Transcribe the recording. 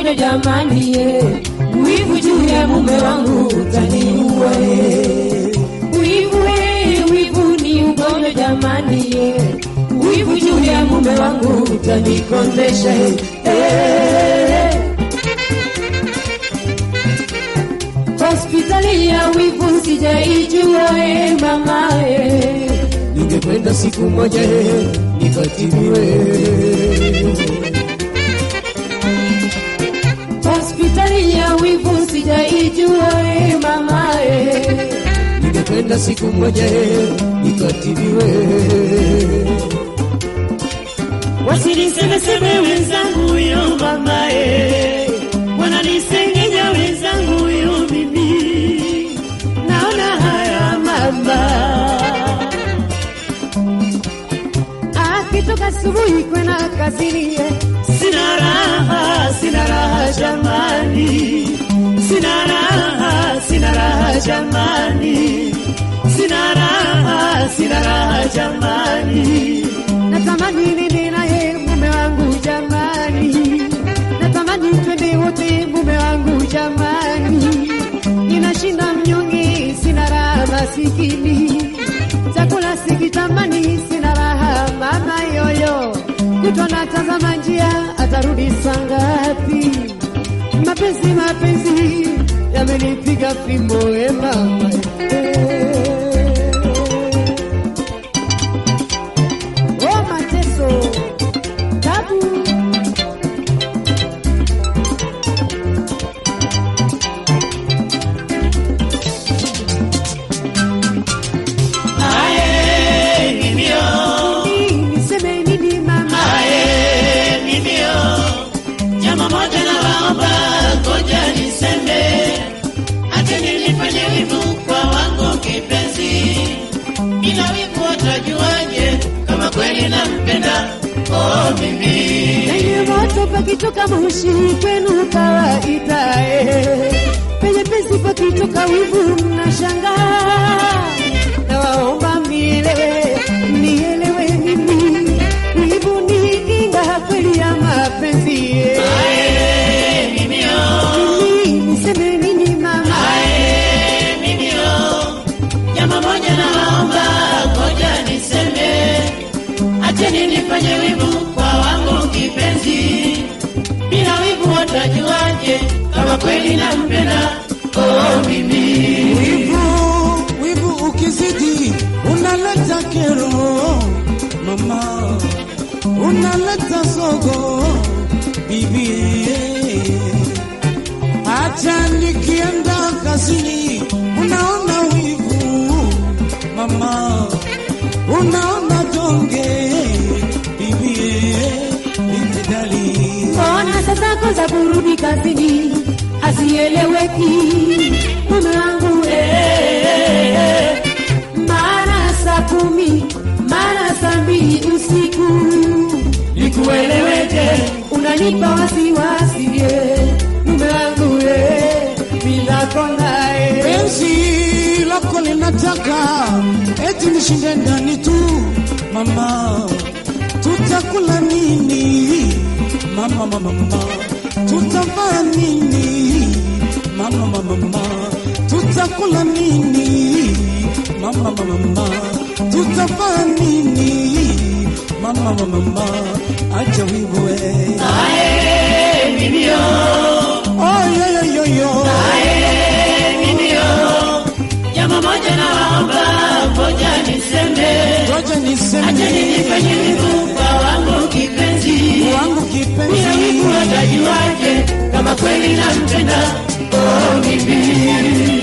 ugonjwa jamani, ye. wivu juu ya mume wangu utaniua ye. wivu we, wivu ni ugonjwa jamani, ye. wivu juu ya mume wangu utanikondesha ye. Eh. hospitali ya wivu sijaijua e mama e. ningekwenda siku moja e, nikatibiwe hospitali ya wivu sijaijua e mama e. ningekwenda siku moja e, nikatibiwe wasinisemeseme wenzangu huyo mamae, wananisengenya wenzangu huyo mimi, naona haya mama. akitoka asubuhi kwenda kazini ye. Sina raha, sina raha jamani, sina raha, sina raha jamani, sina raha, sina raha jamani. natamani nini naye mume wangu jamani, natamani twende wote mume wangu jamani, ninashinda mnyonge, sina raha masikini, chakula sikitamani, sina raha mama yoyo, kutwa natazama njia, atarudi saa ngapi? Mapenzi mapenzi yamenipiga fimbo e mama Oh, mateso tabu Ae, mimio, Nini, niseme nini mama ae, mimio, jambo moja na waomba, ngoja niseme, acheni nifanye wivu kwa wangu kipenzi, bila wivu watajuaje kama kweli nampenda? Oh, mimi penye moto pakitoka moshi kwenu kawaida eh. penye pesi pakitoka wivu mnashangaa nawaomba mielewe mielewe mimi wivu ni kinga kweli ya mapenzi eh. ae, mimio, Mimi, niseme nini mama ae, mimio, jambo moja na waomba, ngoja niseme, acheni nifanye wivu kwa wangu kipenzi, bila wivu watajuaje kama kweli nampenda? Oh, mimi Wivu, wivu ukizidi unaleta kero mama, unaleta sogo bibi. Hata nikienda kazini unaona wivu mama, unaona donge bibi, bibi dali Mbona sasa kwanza kurudi kazini hazieleweki mume wangu eh, mara saa kumi mara saa mbili usiku nikueleweje? Unanipa wasiwasi eh, mume wangu eh, bila kona eh. penzi lako linataka eti nishinde ndani tu mama, tutakula nini mama, mama, mama, tutavaa nini mama, mama, mama, tutakula nini mama, mama, mama, tutavaa nini mama, mama, mama, acha wivu we. ae, mimio, Oh, yo, yo, yo, yo. ae, mimio, jambo moja na waomba, ngoja niseme, Ngoja acheni niseme nifanye wivu kwa wangu kipenzi wangu bila kipenzi wivu watajuaje kama kweli nampenda? Oh, mimi